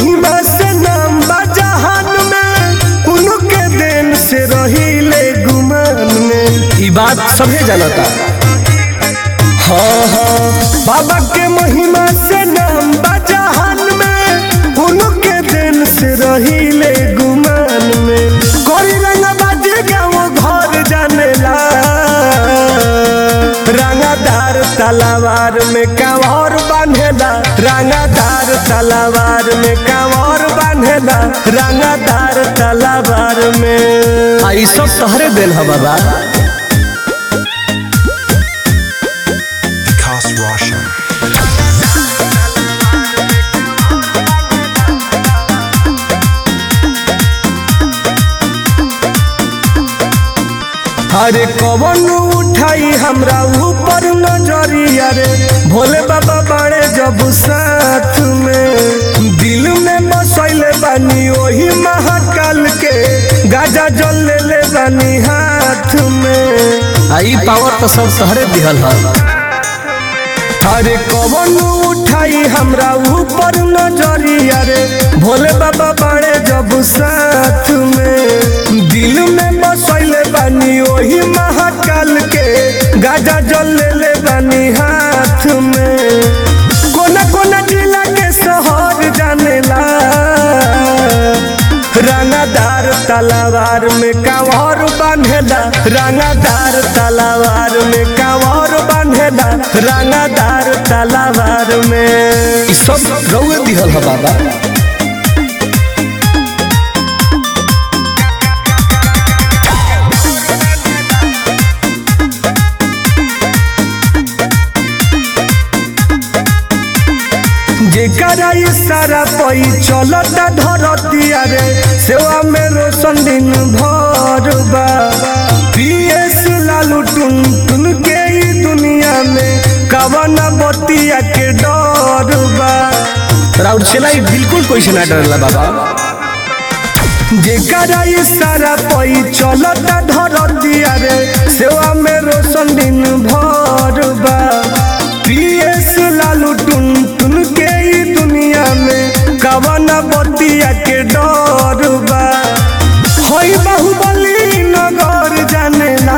महिमा से नाम बा जहान में उनके देन से रहिले गुमान में ई बात सभे जानता हाँ हाँ बाबा के महिमा से नाम बा जहान में उनके देन से रहिले गुमान में कोई रंग बाजे गाँव घर जानेला रंगदार तलवार में कंवर बांधेला रंगदार तलवार में कंवर बांधेला रंगदार तलवार में आ ई सब तोहरे देन ह बाबा Vikas Roshan. अरे कवन उठाई हमरा ऊपर नजरिया रे भोले बाबा बड़े जब साथ में दिल में बसैले बानी ओही महाकाल के गाजा जल ले ले बानी हाथ में आ ई पावर तो सब तोहरे दिहल ह अरे कवन उठाई हमरा ऊपर नजरिया रे भोले बाबा बड़े जब साथ में दिल में बसैले बानी ओही महाकाल के गाजा जल ले ले बानी हाथ में कोना कोना जिला के शहर जानेला रंगदार तलवार में कांवर बांधेला रंगदार तलवार में कांवर बांधेला रंगदार तलवार में ई सब रउए दिहल ह बाबा जेकरा इशारा पई चलता धरतिया रे सेवा में रोशन दिन भर बा पीएस लालू टुन टुन के ई दुनिया में कवन बतिया के डर बा राउर चला ई बिल्कुल कोई से ना डरला बाबा जेकरा इशारा पई चलता धरतिया रे सेवा में रोशन दिन भर बा पीएस लालू टुन टुन के ई दुनिया में कवन बतिया के डर बा होई बाहुबली नगर जानेला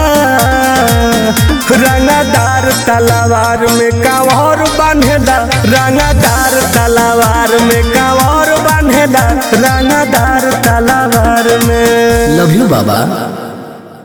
रंगदार तलवार में कांवर बांधेला रंगदार तलवार में कांवर बांधेला रंगदार तलवार में लव यू बाबा